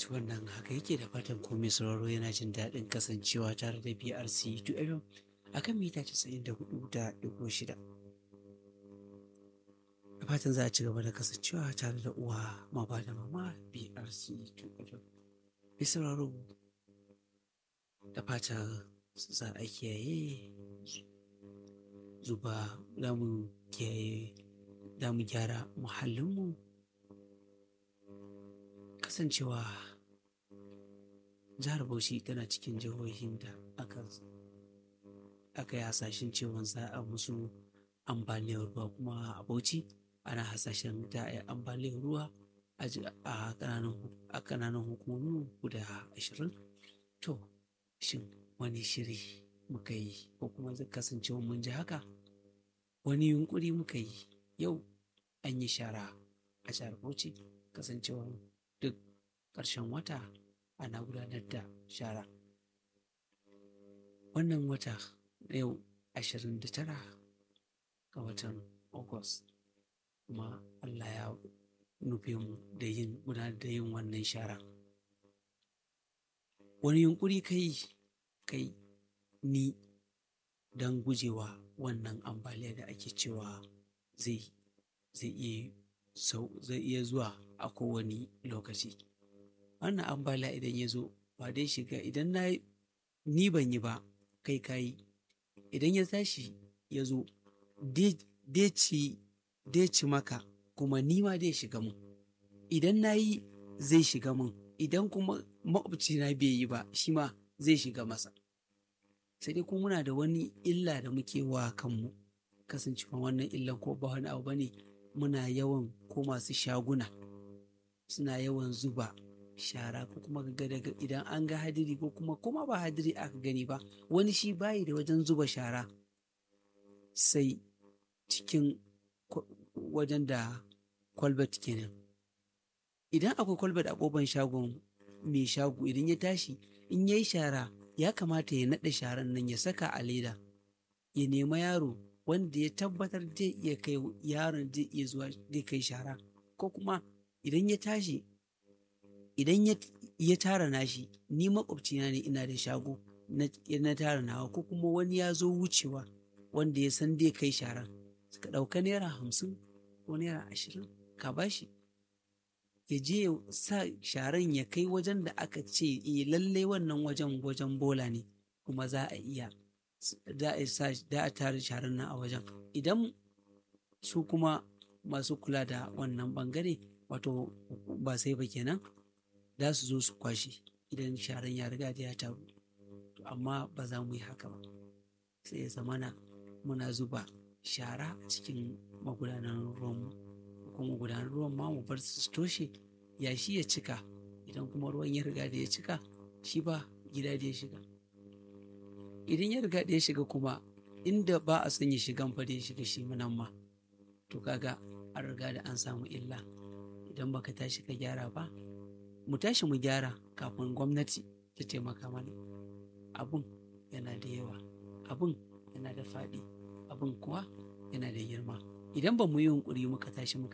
fahimci wannan haka yake da fatan komai sauraro yana jin daɗin kasancewa tare da BRC 2FM a kan mita 94.6. Da fatan za a ci gaba da kasancewa tare da uwa maba da mama BRC 2FM. Mai sauraro da fatan za a kiyaye zuba za mu kiyaye za mu gyara muhallinmu kasancewa jihar Bauchi tana cikin jihohin da aka aka yi hasashen cewa za a musu ambaliyar ruwa kuma a Bauchi ana hasashen da a yi ambaliyar ruwa a ƙananan hukumomi guda ashirin to shin wani shiri muka yi ko kuma zai kasancewa mun ji haka wani yunkuri muka yi yau an yi shara a jihar Bauchi kasancewa duk ƙarshen wata ana gudanar da shara wannan wata yau ashirin da tara ga watan Agus kuma Allah ya nufe mu da yin gudanar da yin wannan shara wani yunkuri kai kai ni don gujewa wannan ambaliya da ake cewa zai zai iya zai iya zuwa a kowane lokaci wannan ambaliya idan ya zo ba dai shiga idan na ni ban yi ba kai kayi idan ya tashi ya zo dai ci maka kuma ni ma dai shiga mun idan na yi zai shiga mun idan kuma makwabcina bai yi ba shi ma zai shiga masa sai dai kuma muna da wani illa da muke wa kanmu kasancewa wannan illan ko ba wani abu bane muna yawan ko masu shaguna suna yawan zuba shara ko kuma ga daga idan an ga hadiri ko kuma kuma ba hadiri aka gani ba wani shi bayi da wajen zuba shara sai cikin wajen da kwalbat kenan idan akwai kwalbat a kofar shagon mai shago idan ya tashi in ya yi shara ya kamata ya naɗa sharan nan ya saka a leda ya nema yaro wanda ya tabbatar zai iya kai yaron zai iya zuwa zai kai shara ko kuma idan ya tashi idan ya tara nashi ni makwabcina ne ina da shago na tara nawa ko kuma wani ya zo wucewa wanda ya san zai kai sharan ka ɗauka naira hamsin ko naira ashirin ka bashi ya je ya sa sharan ya kai wajen da aka ce eh lalle wannan wajen wajen bola ne kuma za a iya za a sa da a tare sharan nan a wajen idan su kuma masu kula da wannan bangare wato ba sai ba kenan za su zo su kwashe idan sharan ya riga da ya taru amma ba za mu yi haka ba sai ya zamana muna zuba shara a cikin magudanan ruwanmu kuma gudanar ruwan ma mu bar su toshe yashi ya cika idan kuma ruwan ya riga da ya cika shi ba gida da ya shiga idan ya riga da ya shiga kuma inda ba a son ya shigan fa da ya shiga shi nan ma to kaga an riga da an samu illa idan baka tashi ka gyara ba mu tashi mu gyara kafin gwamnati ta taimaka mana abun yana da yawa abun yana da faɗi abun kuwa yana da girma idan ba mu yi yunkuri muka tashi muka